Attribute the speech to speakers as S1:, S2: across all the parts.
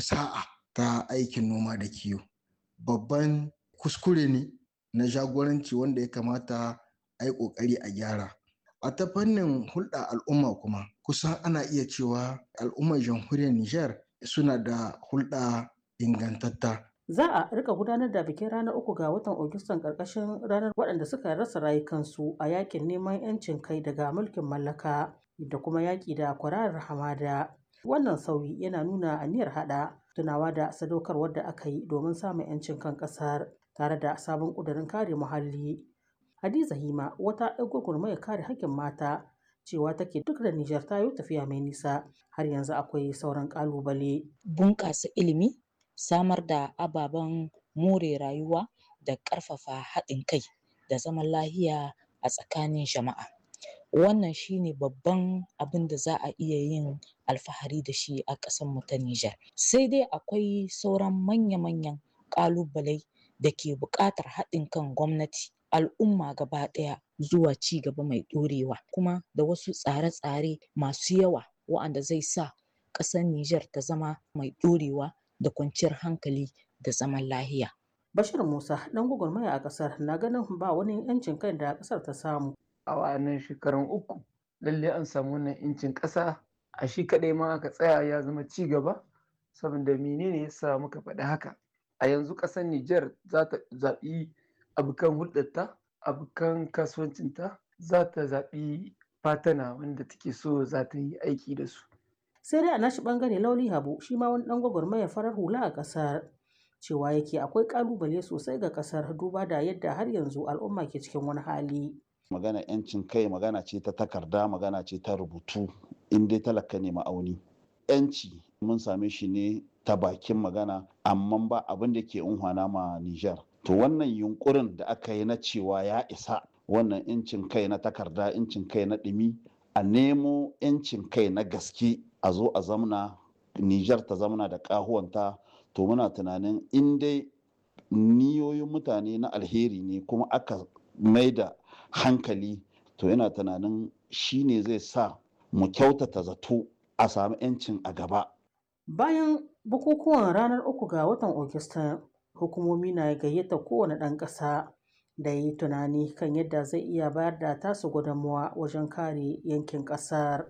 S1: sa'a ta aikin noma da kiwo babban kuskure ne na jagoranci wanda ya kamata a yi ƙoƙari a gyara a ta fannin hulɗa al'umma kuma kusan ana iya cewa al'ummar jamhuriyar Nijar suna da hulɗa ingantatta
S2: Za a rika gudanar da bikin ranar uku ga watan Agustan ƙarƙashin ranar waɗanda suka rasa rayukansu a yakin neman 'yancin kai daga mulkin mallaka da kuma yaƙi da kwararar hamada. Wannan sauyi yana nuna aniyar haɗa tunawa da sadaukarwar da aka yi domin samun 'yancin kan ƙasar tare da sabon ƙudurin kare muhalli. Hadiza Hima wata 'yar gwagwarmayar kare haƙƙin mata cewa take duk da Nijar ta yi tafiya mai nisa har yanzu akwai sauran ƙalubale.
S3: Bunƙasa ilimi samar da ababen more rayuwa da ƙarfafa haɗin kai da zaman lahiya a tsakanin jama'a wannan shine babban abin da za a iya yin alfahari da shi a ƙasarmu ta Nijar sai dai akwai sauran manya-manyan ƙalubalai da ke buƙatar haɗin kan gwamnati al'umma gaba ɗaya zuwa ci gaba mai ɗorewa kuma da wasu tsare-tsare masu yawa wa'anda zai sa ƙasar Nijar ta zama mai ɗorewa da kwanciyar hankali da zaman lahiya.
S2: Bashir Musa ɗan gwagwarmaya a ƙasar na ganin ba wani 'yancin kai da ƙasar ta samu.
S4: A wa'annan shekarun uku lalle an samu wannan 'yancin ƙasa a shi kaɗai ma aka tsaya ya zama ci gaba saboda menene ya sa muka faɗi haka. A yanzu ƙasar Nijar za ta zaɓi abokan hulɗarta, abokan kasuwancinta za ta zaɓi fatana wanda take so za ta yi aiki da su.
S2: sai dai a nashi bangare lauli habu shi ma wani dan gwagwarmaya farar hula a kasar cewa yake akwai kalubale sosai ga kasar duba da yadda har yanzu al'umma ke cikin wani hali
S5: magana yancin kai magana ce ta takarda magana ce ta rubutu in dai talaka ne ma'auni yanci mun same shi ne ta bakin magana amma ba abin da ke unhwana ma Nijar to wannan yunkurin da aka yi na cewa ya isa wannan yancin kai na takarda yancin kai na ɗumi a nemo yancin kai na gaske a zo a zamna Nijar ta zamna da ƙahuwanta to muna tunanin in dai niyoyin mutane na alheri ne kuma aka mai da hankali to yana tunanin shi ne zai sa mu kyautata zato a sami 'yancin a gaba.
S2: Bayan bukukuwan ranar uku ga watan Ogista hukumomi na gayyata kowane ɗan ƙasa da yi tunani kan yadda zai iya bayar da tasu gudunmuwa wajen kare yankin ƙasar.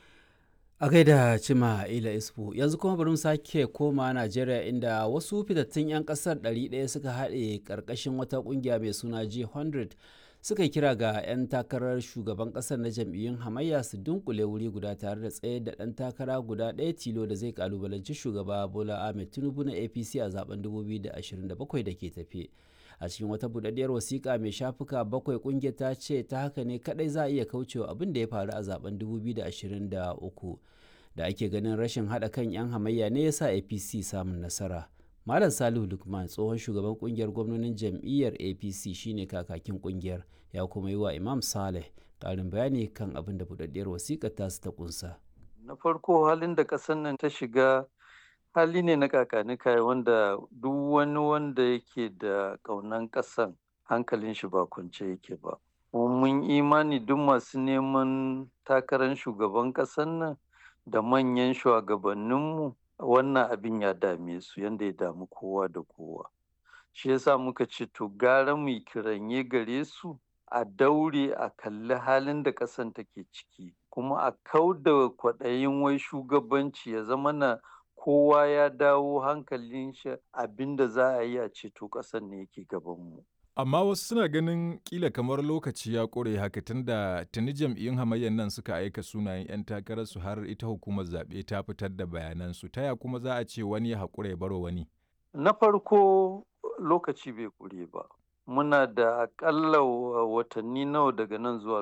S6: a gaida cima ila isfu yanzu kuma bari mu sake koma najeriya inda wasu fitattun 'yan kasar 100 suka haɗe ƙarƙashin wata ƙungiya mai suna g100 suka kira ga 'yan takarar shugaban ƙasar na jam'iyyun hamayya su dunkule wuri guda tare da tsaye da ɗan takara guda ɗaya tilo da zai kalubalanci shugaba bola ahmed tinubu na apc a zaben 2027 da ke tafe a cikin wata budaddiyar wasiƙa mai shafuka bakwai ƙungiyar ta ce ta haka ne kadai za a iya kaucewa abin da ya faru a zaben 2023 da ake ganin rashin haɗa kan 'yan hamayya ne ya sa apc samun nasara malam salihu lukman tsohon shugaban kungiyar gwamnonin jam'iyyar apc shine kakakin kungiyar ya kuma yi wa imam saleh ƙarin bayani kan abin da budaddiyar wasiƙar tasu ta kunsa
S7: na farko halin da ƙasar nan ta shiga hali ne na kakanikai wanda duk wani wanda yake da ƙaunan ƙasan hankalin shi ba kwance yake ba mun imani duk masu neman takarar shugaban ƙasar nan da manyan shugabanninmu wannan abin ya dame su yadda ya damu kowa da kowa shi yasa muka ce to gara mu kiranye gare su a daure a kalli halin da ƙasan take ciki kuma a kau da kwaɗayin wai shugabanci ya zama na kowa ya dawo hankalin shi abinda za a yi a ceto ƙasar ne yake gabanmu.
S8: Amma wasu suna ganin kila kamar lokaci ya ƙure haka tunda tuni jam'iyyun hamayyar nan suka aika sunayen 'yan takararsu har ita hukumar zaɓe ta fitar da bayanansu ta ya kuma za a ce wani ya haƙura ya baro wani.
S7: Na farko lokaci bai ƙure ba. Muna da aƙalla watanni nawa daga nan zuwa